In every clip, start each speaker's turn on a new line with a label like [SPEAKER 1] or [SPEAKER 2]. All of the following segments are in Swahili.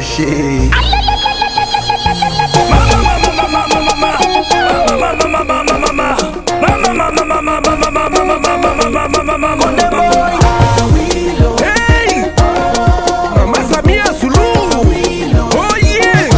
[SPEAKER 1] She.
[SPEAKER 2] Hey! Mama Samia Suluhu. Oh yeah!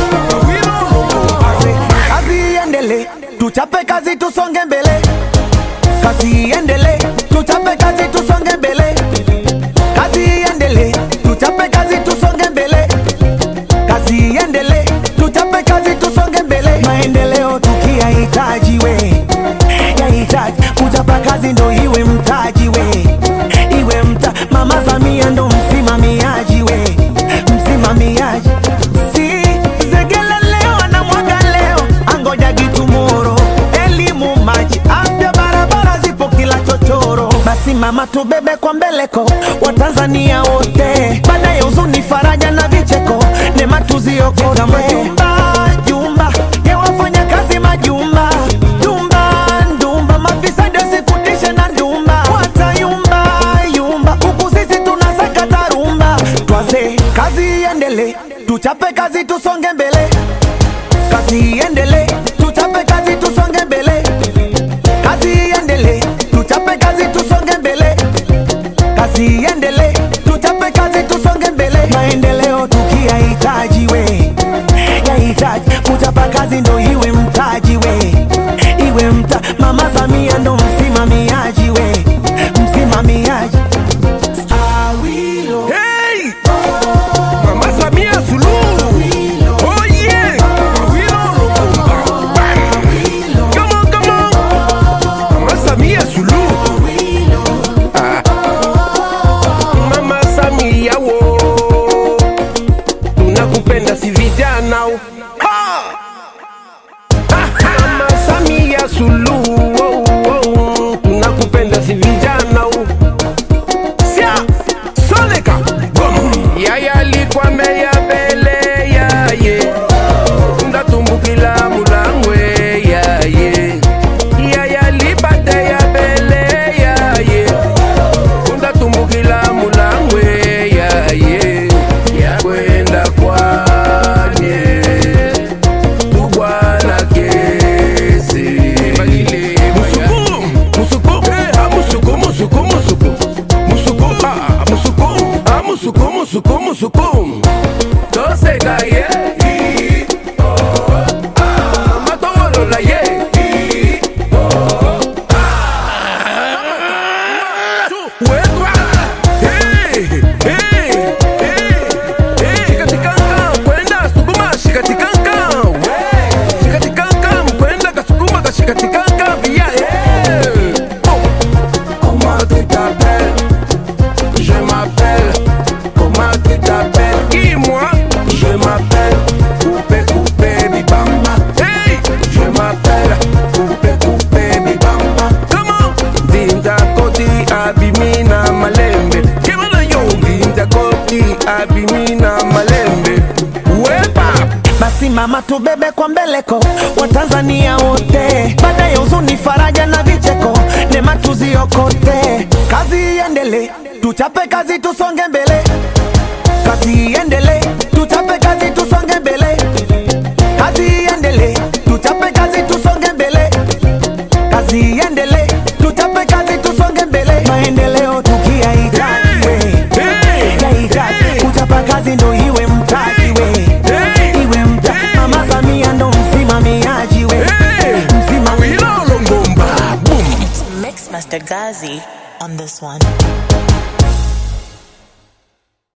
[SPEAKER 3] kazi iendele tuchape kazi tusonge mbele kazi iendele tuchape kazi tusonge mbele kazi iendele tuchape kazi tusonge mbele kazi iendele tuchape kazi tusonge mbele maendeleo tukiyahitaji we yahitaji kuchapa kazi ndo iwe mtaji we iwe mta mama Samia ndo msimamiaji we msimamiaji si zegele leo na mwaga leo angoja gitumoro elimu maji afya barabara zipo kila chochoro basi mama tubebe kwa mbeleko watanzania wote baada ya huzuni faraja na vicheko nema tuziokote majumba jumba ya wafanya kazi majumba jumba ndumba mafisadi wasifundishe na ndumba watayumba yumba huku sisi tunasaka tarumba twaze kazi iendele tuchape kazi tusonge mbele kazi iendele tuchape kazi tusonge mbele kazi iendele tuchape kazi tusonge mbele kazi iendele tuchape kazi tusonge mbele maendeleo tukiyahitaji we yahitaji kuchapa kazi ndo iwe mtaji we iwe mta mama Samia ndo msimamiaji we msimamiaji Awilo.
[SPEAKER 2] Hey! Mama Samia Suluhu. Oh yeah! Awilo Lubumba. Come on, come on. Mama Samia Suluhu. Ah. Mama Samia wo. Tunakupenda si vijana. Ha! Mama Samia Suluhu. Oh, oh. Tunakupenda si vijana. Sia Soleka Boom Yaya alikuwa meya bele yaye Ndatumbukila mulangwe yaye Yaya alipate ya bele yaye Ndatumbukila mulangwe yaye Yakwenda kwanye Tubwana kesi Musuku, musuku, eh, ah, musuku, musuku, musuku Musuku, ah, musuku, ah, musuku, musuku, musuku Toseka, yeah, ee, oh, ah, matolola, yeah, ee, oh, ah, wetwa, hey, hey, hey, hey, shikatikanga, kwenda sukuma, shikatikanga, we, shikatikanga, mkwenda kasukuma, kashikatikanga, via, hey, oh. Comment tu t'appelles Je m'appelle. Comment tu t'appelles Qui moi Je m'appelle Coupé Coupé Bibamba. Hey Je m'appelle Coupé Coupé Bibamba. Comment Dinda Koti Abimina Malembe. Kemana yo Dinda Koti Abimina Malembe. Wepa
[SPEAKER 3] basi mama tubebe kwa mbeleko watanzania wote baada ya huzuni faraja na vicheko nema tuziokote kazi iendele tuchape kazi tusonge mbele kazi iendele tuchape kazi tusonge mbele kazi iendele tuchape kazi tusonge mbele kazi iendele tuchape kazi tusonge mbele maendeleo tukiyahitaji we yahitaji kuchapa kazi ndo iwe mtaji we iwe mta mama Samia ndo msimamiaji we msimamiaji
[SPEAKER 2] Awilo Longomba. Boom.
[SPEAKER 4] Mix Master Gazi on this one.